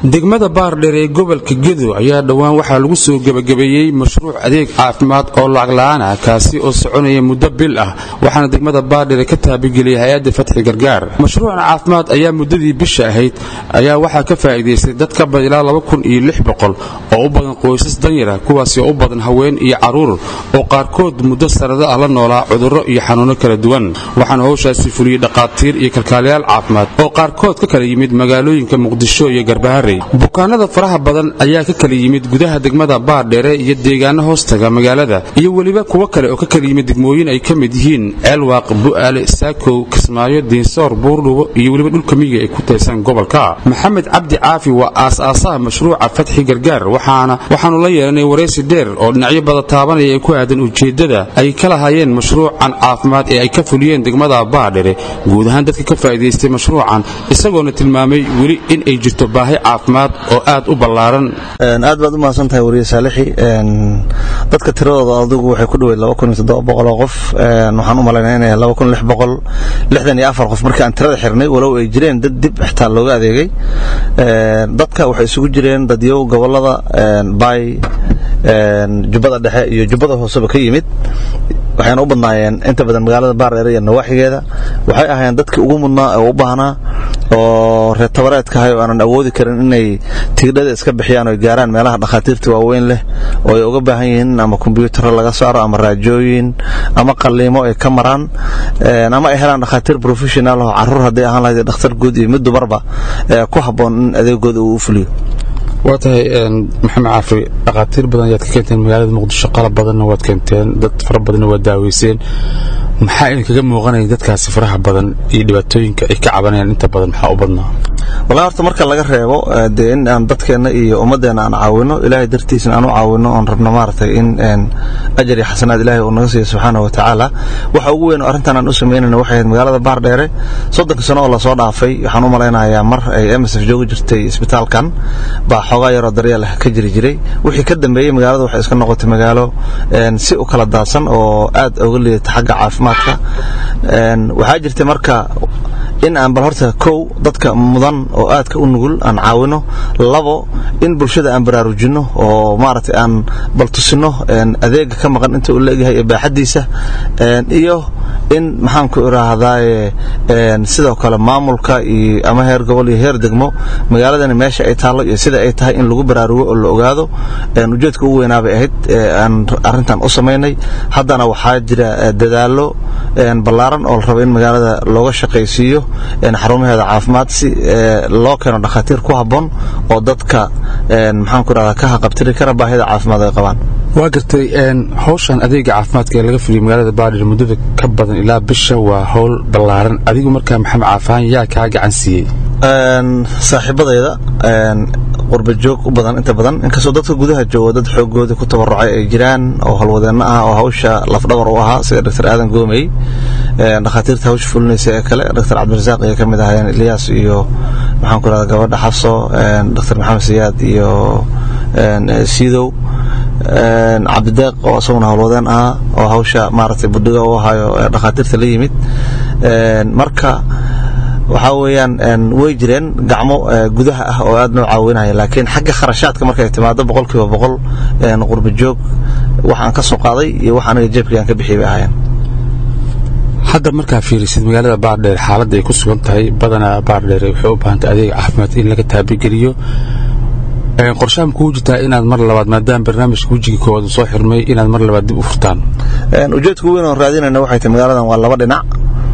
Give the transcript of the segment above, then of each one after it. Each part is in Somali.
degmada baardheer ee gobolka gedo ayaa dhowaan waxaa lagu soo gebagabeeyey mashruuc adeeg caafimaad oo lacag la'aan ah kaasi oo soconaya muddo bil ah waxaana degmada baardheere ka taabageliyay hay-adda fatxi gargaar mashruucan caafimaad ayaa muddadii bisha ahayd ayaa waxaa ka faa'iidaystay dad ka badan ilaa oo u badan qoysas danyara kuwaasi oo u badan haween iyo carruur oo qaarkood muddo sanado ah la noolaa cudurro iyo xanuunno kala duwan waxaana howshaasi fuliyey dhaqaatiir iyo kalkaalayaal caafimaad oo qaarkood ka kala yimid magaalooyinka muqdisho iyo garbaharey bukaanada faraha badan ayaa ka kala yimid gudaha degmada baardheere iyo deegaano hoostaga magaalada iyo weliba kuwo kale oo ka kala yimid degmooyin ay ka mid yihiin ceelwaaq bu'aale saakow kismaayo diinsoor buurdhubo iyo weliba dhulka miyiga ay ku taysan gobolka maxamed cabdi caafi waa aas-aasaha mashruuca fatxi gargaar waxaanu la yeelanay waraysi dheer oo dhinacyo bada taabanaya ee ku aadan ujeeddada ay ka lahaayeen mashruucan caafimaad ee ay ka fuliyeen degmada baardhere guud ahaan dadka ka faa'iidaystay mashruucan isagoona tilmaamay weli in ay jirto baahi caafimaad oo aad u ballaaran aad baad u mahadsan tahay wariye saalixi dadka tiradooda adigu waxay ku dhoweyd oo qof waxaan u malaynaa inay iyo afar qof markii aan tirada xirnay walow ay jireen dad dib xitaa looga adeegay dadka waxay isugu jireen dadyow gobolada baay jubbada dhexe iyo jubbada hooseba ka yimid waxayna u badnaayeen inta badan magaalada baardheere iyo nawaaxigeeda waxay ahaayeen dadkii ugu mudnaa oo u baahnaa oo reer tabareedka ahay oo aanan awoodi karin inay tigidhada iska bixiyaan oo gaaraan meelaha dhakhaatiirta waaweyn leh oo ay uga baahan yihiin ama kombyuutarro laga saaro ama raajooyin ama qalliimo ay ka maraan ama ay helaan dhakhaatiir professional oo carruur hadday ahaan lahayd dhakhtar guud iyo mid dumarba ku habboon in adeegooda uu u fuliyo waa tahay maxamed caafi dhakhaatiir badan ayaad ka keenteen magaalada muqdisho qalab badanna waad keenteen dad fara badanna waad daaweyseen maxaa idinkaga muuqanaya dadkaasi faraha badan iyo dhibaatooyinka ay ka cabanayaan inta badan maxaa u badnaa wallahi horta marka laga reebo dee in aan dadkeenna iyo ummadeenna aan caawino ilaahay dartiisna aan u caawino oon rabno maaragtay in ajar iyo xasanaad ilaahay uu naga siiyo subxaana wa tacaala waxa ugu weyn oo arrintan aan u samaynayna waxay ahayd magaalada baardheere soddonka sano oo lasoo dhaafay waxaan u malaynayaa mar ay msf joogi jirtay isbitaalkan baa xoogaa yaroo daryeel ka jiri jiray wixii ka dambeeyey magaalada waxay iska noqotay magaalo si u kala daadsan oo aad uga liidata xagga caafimaadka waxaa jirtay marka in aan bal horta kow dadka mudan oo aadka u nugul aan caawino labo in bulshada aan baraarujinno oo maaragtay aan bal tusino adeega ka maqan inta uu leegyahay ee baaxaddiisa iyo in maxaan ku idhaahdaaye sidoo kale maamulka iyo ama heer gobol iyo heer degmo magaaladani meesha ay taallo iyo sida ay tahay in lagu baraarugo oo la ogaado ujeedka ugu weynaabay ahayd aan arrintan u samaynay haddana waxaa jira dadaallo ballaaran oo la rabo in magaalada looga shaqaysiiyo xarumaheeda caafimaad si loo keeno dhakhaatiir ku habboon oo dadka maxaan ku idhahdaa ka haqabtiri kara baahida caafimaad ay qabaan waa gartay howshan adeega caafimaadka ee laga fuliyo magaalada baadhir muddada ka badan ilaa bisha waa howl ballaaran adigu markaa maxamed caafaan yaa kaa gacan siiyey saaxiibadayda qurba joog u badan inta badan inkastoo dadka gudaha jooga dad xoogooda ku tabarucay ay jiraan oo halwadeenno ah oo hawsha lafdhabar u ahaa sida dr aadan goomey dhakhaatiirta hawsha fulinaysa ee kale dr cabdirasaaq ayay ka mid ahaayeen ilyaas iyo maxaan ku rahda gabadha xafso dr maxamed siyaad iyo siidow cabdideeq oo isaguna howlwadeen ahaa oo hawsha maaragtay budhiga u ahaayo dhakhaatiirta la yimid marka waxaa weeyaan way jireen gacmo gudaha ah oo aad noo caawinaya laakiin xagga kharashaadka markay timaado boqol kiiba boqol qurba joog waxaan ka soo qaaday iyo wax aniga jeebkii aan ka bixiyay bay ahaayeen hadda markaa fiirisid magaalada baardheer xaaladda ay ku sugan tahay badanaa baardheer waxay u baahantay adeega caafimaad in laga taabigeliyo qorshaha makuu jirtaa inaad mar labaad maadaama barnaamijka wejigii koowaad soo xirmay inaad mar labaad dib u furtaan ujeedka weyn oon raadinayna waxay tahay magaaladan waa laba dhinac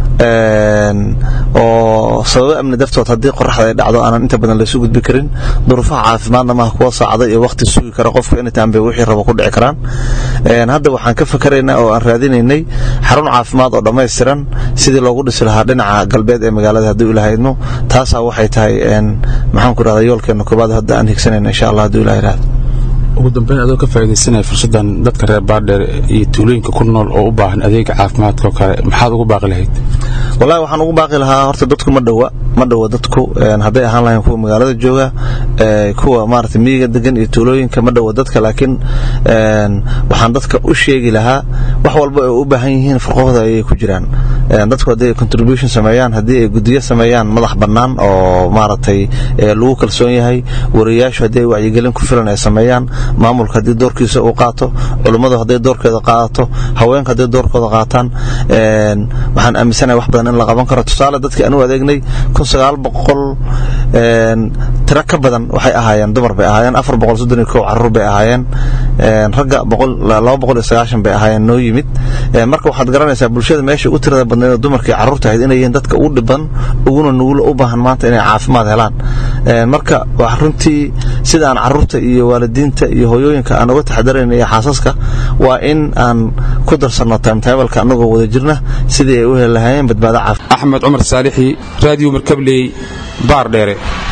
oo sababo amni dartood haddii qoraxda ay dhacdo aanan inta badan laysu gudbi karin duruufaha caafimaadna maaha kuwa saacada iyo waqti sugi kara qofka anytime bay wixii rabo ku dhici karaan hadda waxaan ka fakaraynaa oo aan raadinaynay xarun caafimaad oo dhammaystiran sidii loogu dhisi lahaa dhinaca galbeed ee magaalada haddii ilaha idmo taasaa waxay tahay maxaan ku rahdaa yoolkeena koobaad hadda aan higsanayna insha allah haddii ilaha yidhahdo ugu dambeyn adoo ka faaidaysanaya fursaddan dadka reer baardheer iyo tuulooyinka ku nool oo u baahan adeega caafimaadka oo kale maxaad ugu baaqi lahayd wallahi waxaan ugu baaqi lahaa horta dadku ma dhowa ma dhowa dadku hadday ahaan lahayn kuwa magaalada jooga kuwa maarata miyiga degan iyo tuulooyinka ma dhowa dadka laakiin waxaan dadka u sheegi lahaa wax walba ay u baahan yihiin farqahooda ayay ku jiraan dadku haddii ay contribution sameeyaan haddii ay gudiyo sameeyaan madax bannaan oo maaragtay lagu kalsoon yahay wariyaashu haddii ay wacyigelin ku filan ay sameeyaan maamulka haddii doorkiisa uu qaato culummadu hadday doorkeeda qaadato haweenka hadday doorkooda qaataan waxaan aaminsanahay wax badan in la qaban karo tusaale dadkii aan u adeegnay kun sagaal boqol tiro ka badan waxay ahaayeen dumar bay ahaayeen afar boqol soddon iyo kow carruur bay ahaayeen ragga boqol laba boqol iyo sagaashan bay ahaayeen noo yimid marka waxaad garanaysaa bulshada meesha u tirada badnayd oo dumarkii carruurta ahayd inay yihiin dadka ugu dhiban uguna nugulo u baahan maanta inay caafimaad helaan marka wax runtii sida aan carruurta iyo waalidiinta iyo hooyooyinka aan uga taxadarayna iyo xaasaska waa in aan ku darsanno timetableka annagoo wada jirna sidii ay u heli lahaayeen badbaado caafimaad axmed cumar saalixi raadiyo markabley baar dheere